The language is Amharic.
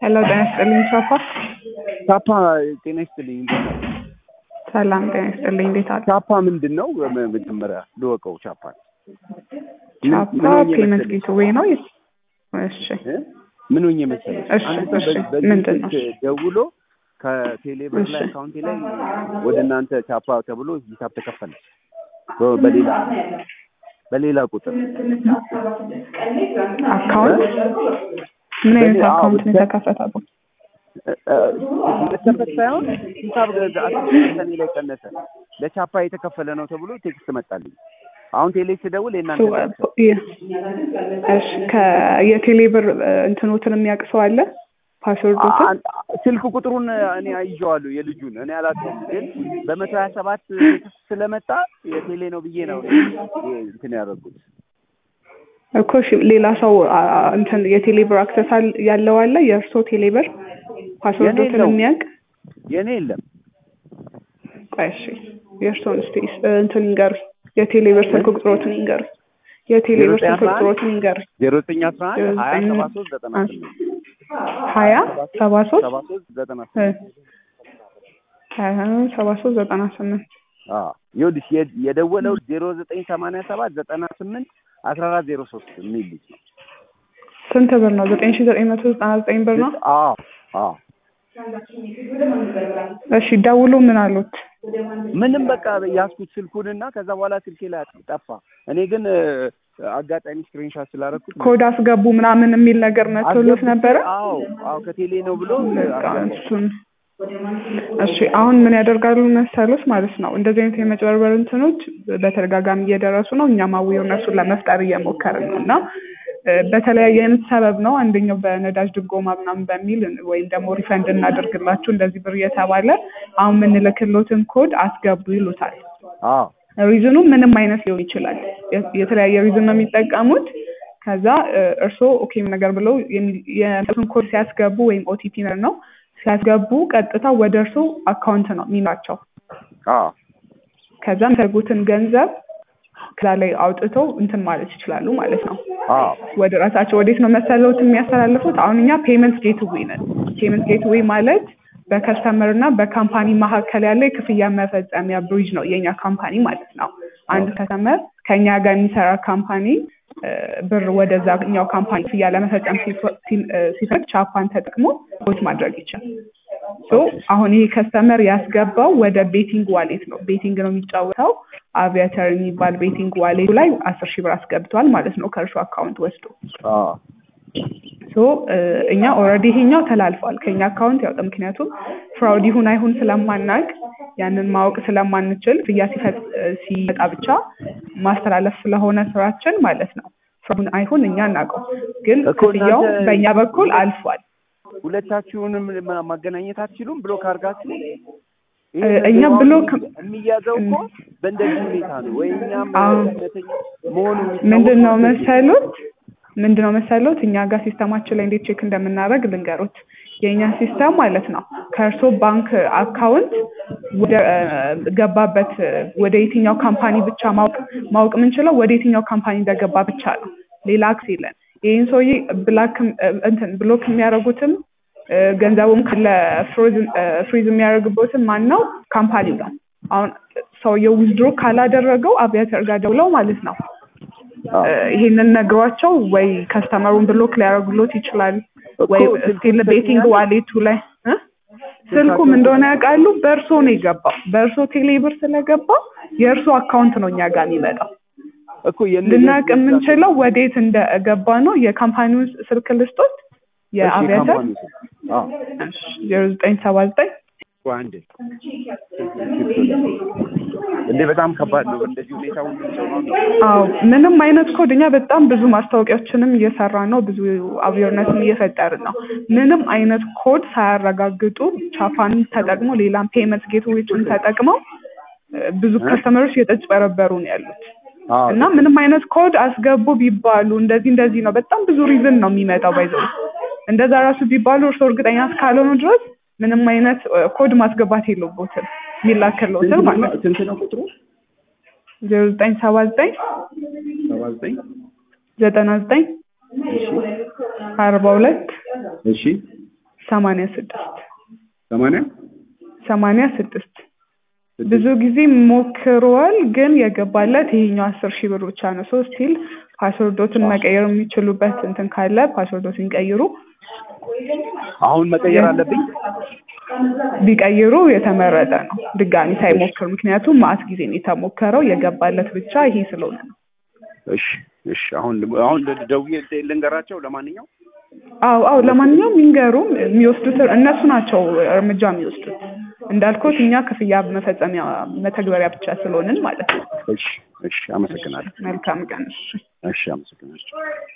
ሄሎ ጤና ይስጥልኝ ቻፓ። ቻፓ ጤና ይስጥልኝ። ሰላም ጤና ይስጥልኝ። እንዴት አሉ? ቻፓ ምንድን ነው? መ- መጀመሪያ ልወቀው። ቻፓ ቻፓ ምን ሆኜ ፔመንት መሰለሽ? ጌትዌይ ነው። እሺ እ? ምን ሆኜ መሰለሽ? እሺ፣ አንድ ሰው እሺ። በ- በዚህ ምንድን ነው? ስልክ ደውሎ ከቴሌ ብር ላይ እሺ። አካውንቴ ላይ ወደ እናንተ ቻፓ ተብሎ ሂሳብ ተከፈለ በ- በሌላ በሌላ ቁጥር አካውንት ምን አይነት በሌላ- አዎ፣ አካውንት ነው በ- የተከፈተው? መከፈት ሳይሆን ሂሳብ ከኔ ላይ ቀነሰ። ለቻፓ የተከፈለ ነው ተብሎ ቴክስት መጣልኝ። አሁን ቴሌ ስደውል የእናንተ ሱ- ናቸው። የ- እሺ ከየቴሌ ብር እንትኖትን የሚያውቅ ሰው አለ? ፓስወርዶትን አ- ስልክ ቁጥሩን እኔ አይዤዋለሁ የልጁን እኔ አላውቀውም፣ ግን በመቶ ሀያ ሰባት ቴክስት ስለመጣ የቴሌ ነው ብዬ ነው እኔ እንትን ያደረጉት። እኮ እሺ፣ ሌላ ሰው አ- አ- እንትን የቴሌ ብር አክሰስ አል- ያለው አለ? የእርስዎ ቴሌ ብር ፓስወርዶትን የለውም። የሚያውቅ የእኔ የለም። ቆይ እሺ፣ የእርስዎን እስኪ እንትን ይንገሩኝ። የቴሌ ብር ስልክ ቁጥሮትን ይንገሩኝ። የቴሌ ብር ስልክ ቁጥሮትን ይንገሩኝ። ዜሮ ዘጠኝ አስራ አንድ ሀያ ሰባ ሶስት ዘጠና ስምንት ሀያ ሰባ ሶስት ሰባ ሶስት ዘጠና ስምንት ሀያ ሰባ ሶስት ዘጠና ስምንት አዎ ይኸውልሽ የ- የደወለው ዜሮ ዘጠኝ ሰማንያ ሰባት ዘጠና ስምንት አስራ አራት ዜሮ ሶስት የሚል ልጅ ነው። ስንት ብር ነው? ዘጠኝ ሺ ዘጠኝ መቶ ዘጠና ዘጠኝ ብር ነው። አዎ አዎ እሺ ደውሎ ምን አሉት? ምንም በቃ ያዝኩት ስልኩንና ከዛ በኋላ ስልኬ ላይ ጠፋ። እኔ ግን እ፣ አጋጣሚ ስክሪንሻት ስላደረኩት ኮድ አስገቡ ምናምን የሚል ነገር መቶሎት አስገብቼ- ነበረ። አዎ አዎ ከቴሌ ነው ብሎ በቃ አስገባው። እሱን እሺ አሁን ምን ያደርጋሉ መሰሎች ማለት ነው እንደዚህ አይነት የመጭበርበር እንትኖች በተደጋጋሚ እየደረሱ ነው። እኛም አዌርነሱን ለመፍጠር እየሞከርን ነው እና እ፣ በተለያየ አይነት ሰበብ ነው። አንደኛው በነዳጅ ድጎማ ምናምን በሚል ወይም ደግሞ ሪፈንድ እናደርግላችሁ እንደዚህ ብር እየተባለ አሁን የምንልክሎትን ኮድ አስገቡ ይሉታል። አዎ ሪዝኑ ምንም አይነት ሊሆን ይችላል። የ- የተለያየ ሪዝን ነው የሚጠቀሙት። ከዛ እ፣ እርስዎ ኦኬ ነገር ብለው የሚ- የእነሱን ኮድ ሲያስገቡ ወይም ኦቲፒ ነው ሲያስገቡ ቀጥታ ወደ እርስዎ አካውንት ነው የሚላቸው። አዎ ከዛ የሚፈልጉትን ገንዘብ ከዛ ላይ አውጥተው እንትን ማለት ይችላሉ ማለት ነው። አዎ ወደ ራሳቸው ወዴት ነው መሰለውት የሚያስተላልፉት? አሁን እኛ ፔመንት ጌትዌይ ነን። ፔመንት ጌትዌይ ማለት በከስተመር እና በካምፓኒ መካከል ያለ የክፍያ መፈጸሚያ ብሪጅ ነው የኛ ካምፓኒ ማለት ነው። አንድ ከስተመር ከኛ ጋር የሚሰራ ካምፓኒ እ፣ ብር ወደዛኛው ካምፓኒ ክፍያ ለመፈጸም ሲፈ- ሲ- እ፣ ሲፈልግ ቻፓን ተጠቅሞ ፖስት ማድረግ ይችላል። ሶ አሁን ይሄ ከስተመር ያስገባው ወደ ቤቲንግ ዋሌት ነው። ቤቲንግ ነው የሚጫወተው። አቪያተር የሚባል ቤቲንግ ዋሌቱ ላይ አስር ሺህ ብር አስገብቷል ማለት ነው ከእርሱ አካውንት ወስዶ አዎ ሶ እ፣ እኛ ኦልሬዲ ይሄኛው ተላልፏል ከኛ አካውንት ያወጣ። ምክንያቱም ፍራውድ ይሁን አይሁን ስለማናቅ ያንን ማወቅ ስለማንችል ክፍያ ሲፈጥ እ፣ ሲመጣ ብቻ ማስተላለፍ ስለሆነ ስራችን ማለት ነው። ፍራውድ አይሁን እኛ እናውቀው፣ ግን እኮ ክፍያው እናንተ- በእኛ በኩል አልፏል። ሁለታችሁንም ማ- ማገናኘት አትችሉም? ብሎክ አድርጋችሁ እ፣ እኛ ብሎክ የሚያዘው እኮ በእንደዚህ ሁኔታ ነው ወይ እኛም አዎ። እውነተኛ መሆኑ ምንድን ነው መሰሉት ምንድን ነው መሰሉት እኛ ጋር ሲስተማችን ላይ እንዴት ቼክ እንደምናደርግ ልንገሩት። የእኛ ሲስተም ማለት ነው ከእርሶ ባንክ አካውንት ወደ እ፣ ገባበት እ፣ ወደ የትኛው ካምፓኒ ብቻ ማወቅ ማወቅ የምንችለው ወደ የትኛው ካምፓኒ እንደገባ ብቻ ነው። ሌላ አክስ የለን። ይህን ሰውዬ ብላክ እ፣ እንትን ብሎክ የሚያደርጉትም እ፣ ገንዘቡም ካለ ፍሮዝ- እ፣ ፍሪዝ የሚያደርግበትም ማን ነው? ካምፓኒው ነው። አሁን ሰውየው ዊዝድሮ ካላደረገው አቪያተር ጋር ደውለው ማለት ነው እ፣ ይሄንን ነግሯቸው ወይ ከስተመሩን ብሎክ ሊያደርጉሎት ይችላል ወይ እኮ ስቲል ስልኩን ቤቲንግ ሰጥተኛል? ዋሌቱ ላይ እ? ስልኩም እንደሆነ ያውቃሉ። በእርሶ ነው የገባው። በእርሶ ቴሌብር ስለገባ የእርሶ አካውንት ነው እኛ ጋር የሚመጣው። እኮ የነ- ልናውቅ የዛ- የምንችለው ወዴት እንደገባ ነው። የካምፓኒውን ስልክ ልስጦት እሺ፣ የአቪያተር ካምፓኒው ስም። አዎ ዜሮ ዘጠኝ ሰባ ዘጠኝ ቆይ አንዴ እንዴ በጣም ከባድ ነው። እንደዚህ ሁኔታ ሁሉም ሰው ነው አዎ ምንም አይነት ኮድ እኛ በጣም ብዙ ማስታወቂያዎችንም እየሰራ ነው። ብዙ አዌርነስም እየፈጠርን ነው። ምንም አይነት ኮድ ሳያረጋግጡ ቻፓንን ተጠቅሞ ሌላም ፔመንት ጌትዌዎችን ተጠቅመው እ፣ ብዙ ከስተመሮች እየተጭበረበሩ ነው ያሉት አዎ እና ምንም አይነት ኮድ አስገቡ ቢባሉ እንደዚህ እንደዚህ ነው በጣም ብዙ ሪዝን ነው የሚመጣው። ባይዘው እንደዛ ራሱ ቢባሉ እርስዎ እርግጠኛ እስካልሆኑ ድረስ ምንም አይነት እ፣ ኮድ ማስገባት የለቦትም የሚላክልዎትን ማለት ነው። ስንት ነው ቁጥሩ? ዜሮ ዘጠኝ ሰባ ዘጠኝ ሰባ ዘጠኝ ዘጠና ዘጠኝ እሺ አርባ ሁለት እሺ ሰማንያ ስድስት ሰማንያ ሰማንያ ስድስት ብዙ ጊዜ ሞክሯል፣ ግን የገባለት ይሄኛው አስር ሺህ ብር ብቻ ነው። ሶ ስቲል ፓስወርዶትን መቀየር የሚችሉበት እንትን ካለ ፓስወርዶትን ይቀይሩ። አሁን መቀየር አለብኝ። ቢቀይሩ የተመረጠ ነው፣ ድጋሚ ሳይሞክር። ምክንያቱም ማአት ጊዜ ነው የተሞከረው፣ የገባለት ብቻ ይሄ ስለሆነ ነው። እሺ እሺ። አሁን አሁን ደውዬ ልንገራቸው። ለማንኛውም አዎ አዎ፣ ለማንኛውም ይንገሩ። የሚወስዱት እነሱ ናቸው እርምጃ የሚወስዱት። እንዳልኩት እኛ ክፍያ መፈጸሚያ መተግበሪያ ብቻ ስለሆንን ማለት ነው። እሺ እሺ። አመሰግናለሁ። መልካም ቀን። እሺ እሺ፣ አመሰግናለሁ።